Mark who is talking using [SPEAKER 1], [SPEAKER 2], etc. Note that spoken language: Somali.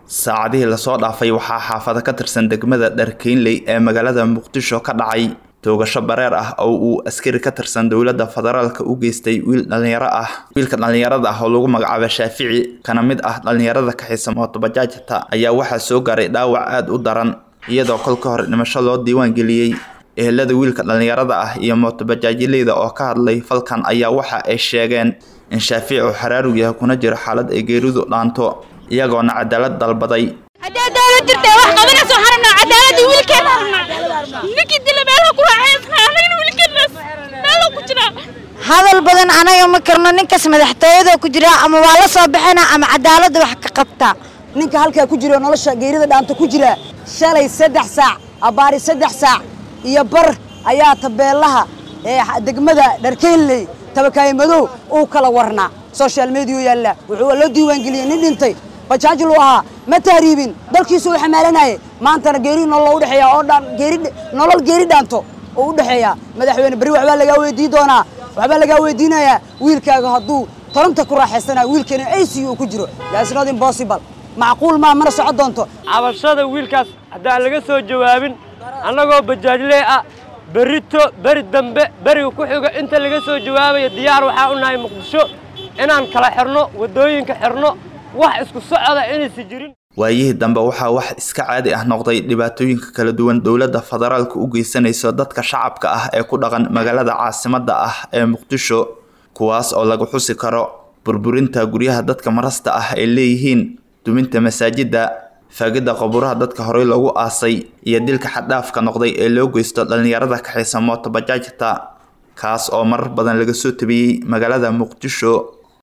[SPEAKER 1] saacadihii lasoo dhaafay waxaa xaafado ka tirsan degmada dharkeynley ee magaalada muqdisho ka dhacay toogasho bareer ah oo uu askari ka tirsan dowladda federaalka u geystay wiil dhalinyaro ah wiilka dhallinyarada ah oo lagu magacaabo shaafici kana mid ah dhallinyarada kaxaysa mootobajaajta ayaa waxaa soo gaaray dhaawac aada u daran iyadoo kolka hore dhimasho loo diiwaan geliyey ehelada wiilka dhallinyarada ah iyo mootobajaajileyda oo ka hadlay falkan ayaa waxa ay sheegeen in shaafici uu xaraarug yahay kuna jiro xaalad ay geeridu dhaanto iyagoona cadaalad dalbaday
[SPEAKER 2] haddii dawlad jirta wax qabanayso waxaan rabnaa cadaaladii wiilkeena rabnaa ninkii dila meelaha ku raaxaysnaa anagana wiilkeenaas meeluu ku jiraa
[SPEAKER 3] hadal badan anaga ma karno ninkaas madaxtooyada ku jira ama waa la soo baxana ama cadaaladda wax ka qabta
[SPEAKER 4] ninka halkaa ku jiro nolosha geerida dhaanta ku jira shalay saddex saac abbaari saddex saac iyo bar ayaa tabeelaha ee degmada dharkeynley tabakaaye madow uu kala warnaa social mediya yaalla wuxuu loo diiwaangeliyey nin dhintay bajaajil uu ahaa ma tahriibin dalkiisu uu xamaalanayay maantana geeri nolol u dhexeeya oo dhan geeri nolol geeri dhaanto oo u dhexeeya madaxweyne beri waxbaa lagaa weydii doonaa waxbaa lagaa weydiinayaa wiilkaaga hadduu toronta ku raaxaysana wiilkeena ac uu ku jiro that's not impossible macquul maa mana soco doonto
[SPEAKER 5] cabashada wiilkaas haddaan laga soo jawaabin annagoo bajaajlee ah berrito beri dambe beriga ku xigo inta laga soo jawaabayo diyaar waxaa u nahay muqdisho inaan kala xirno waddooyinka xirno wax isku socda inaysa jirin
[SPEAKER 1] waayihii dambe waxaa wax iska caadi ah noqday dhibaatooyinka kala duwan dowladda federaalka u geysanayso dadka shacabka ah ee ku dhaqan magaalada caasimadda ah ee muqdisho kuwaas oo lagu xusi karo burburinta guryaha dadka marasta ah ay leeyihiin duminta masaajidda faagidda qaburaha dadka horey loogu aasay iyo dilka xaddhaafka noqday ee loo geysto dhallinyarada kaxaysa mootobajaajta kaas oo marar badan laga soo tabiyey magaalada muqdisho